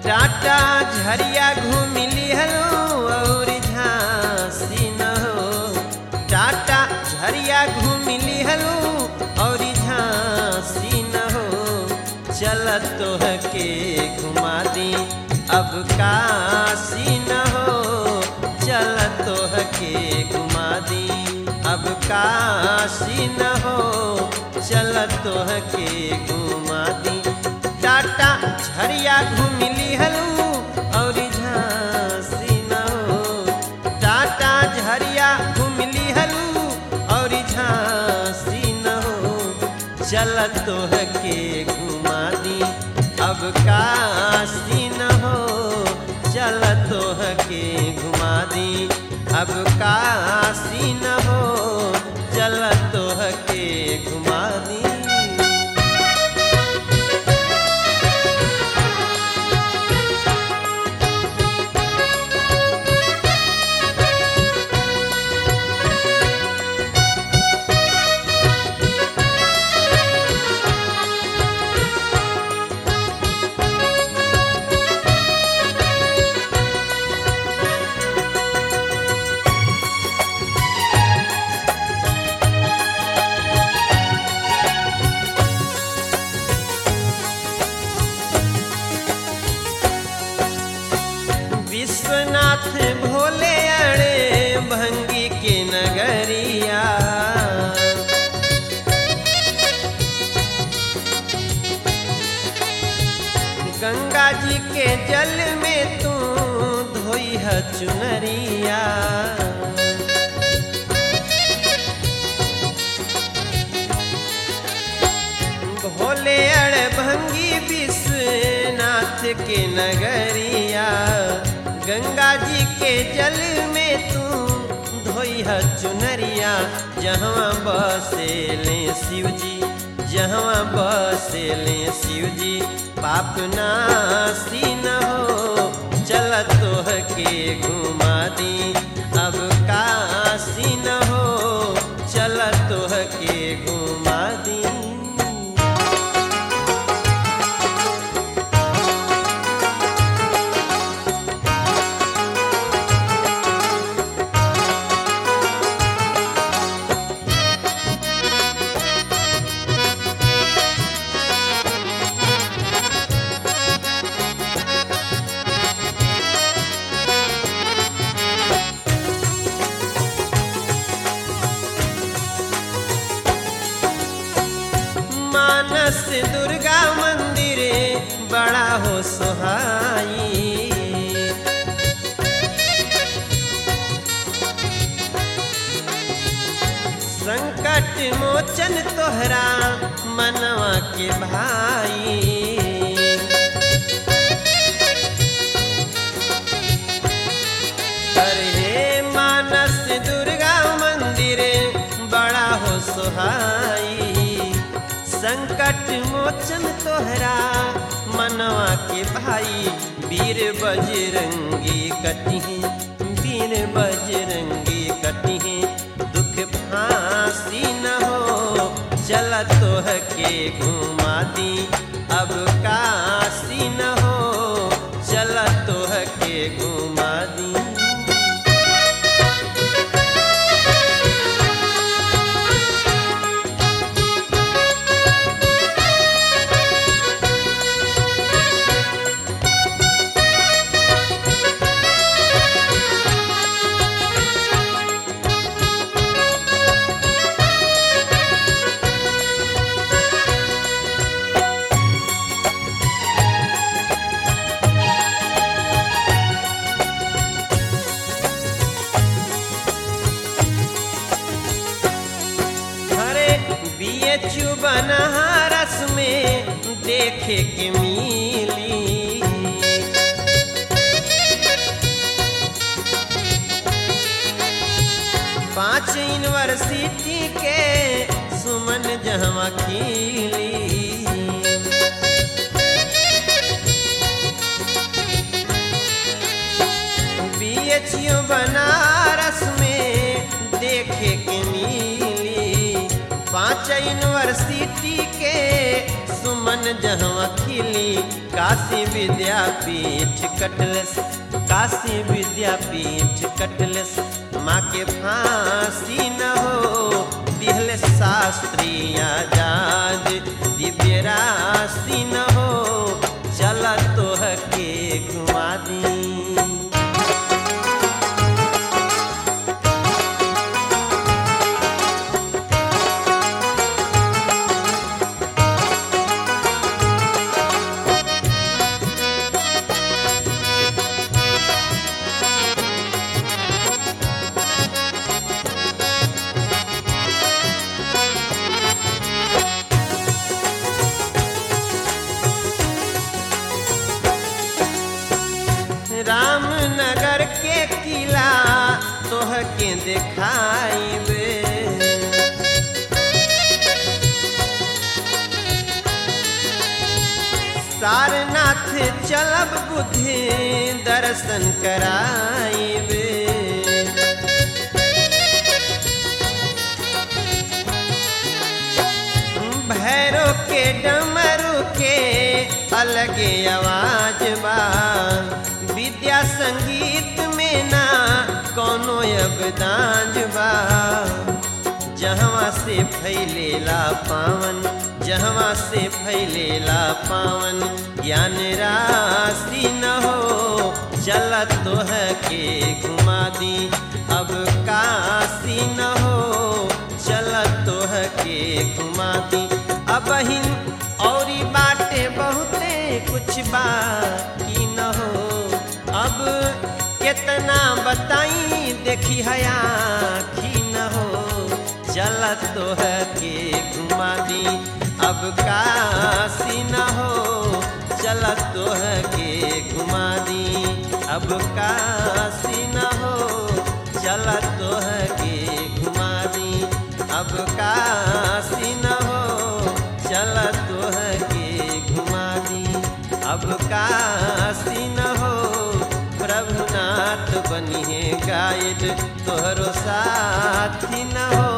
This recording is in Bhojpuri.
टाटा झरिया घूमिली हलो और झांसी न हो टाटा झरिया घूमिली हलो और झांसी न हो चल तोह के घुमा दी अब काशी न हो चल तोह के घुमा दी अब काशी न हो चल तोह के घुमा दी टाटा झरिया घूमिली हलू और झांसी न हो टाटा झरिया घूमिली हलू और झांसी न हो चल तोह के घुमा दी अब काशी न हो चल तोह के घुमा दी अब काशी न हो चल तोह के घुमा दी विश्वनाथ भोले अड़े भंगी के नगरिया गंगा जी के जल में तू धोई है चुनरिया भोले अड़ भंगी विश्वनाथ के नगरिया गंगा जी के जल में तू धोई है चुनरिया जहाँ बसेले शिव जी जहाँ बसेले शिव जी पाप नासी न हो चल तोह के घुमा दी अब काशी न हो चल तोह के घुमा दी मानस दुर्गा मंदिर बड़ा हो सुहाई संकट मोचन तोहरा मनवा के भाई अरे मानस दुर्गा मंदिर बड़ा हो सुहाई संकट मोचन तोहरा मनवा के भाई वीर बजरंगी कटिहे वीर बजरंगी कटिहे दुख फांसी न हो चल तोह के घुमा दी अब काशी न हो चल तोह के घुमा दी अरे बीएचयू बनारस में देखे के मिली पांच यूनिवर्सिटी के सुमन जहवा खिली बीएचयू बनारस में देखे के मिली पांच यूनिवर्सिटी यूनिवर्सिटी के सुमन जहवा खिली काशी विद्यापीठ कटलस काशी विद्यापीठ कटलस माँ के फांसी न हो दिहल शास्त्री आजाद दिव्य राशि न हो चल तोह के घुमा दी रामनगर के किला तोह के देखाइबे सारनाथ चलब बुद्धि दर्शन कराइबे भैरो के डमरू के अलगे आवाज बा विद्या संगीत में ना कोनो अबदाज बा जहवा से फैलेला पावन जहवा से फैलेला पावन ज्ञान राशि न हो चल तोह के घुमा दी अब काशी न हो चल तोह के घुमा दी अब हिन औरी बाटे बहुते कुछ बाकी न हो अब कितना बताई देखी हया खी न हो चल तोह के घुमा दी अब काशी न हो चल तोह के घुमा दी अब काशी न हो चल तोह के घुमा दी अब काशी न हो चल तोह के घुमा दी अब काशी न हो प्रभुनाथ बनिए गाइड तोहरो साथी न हो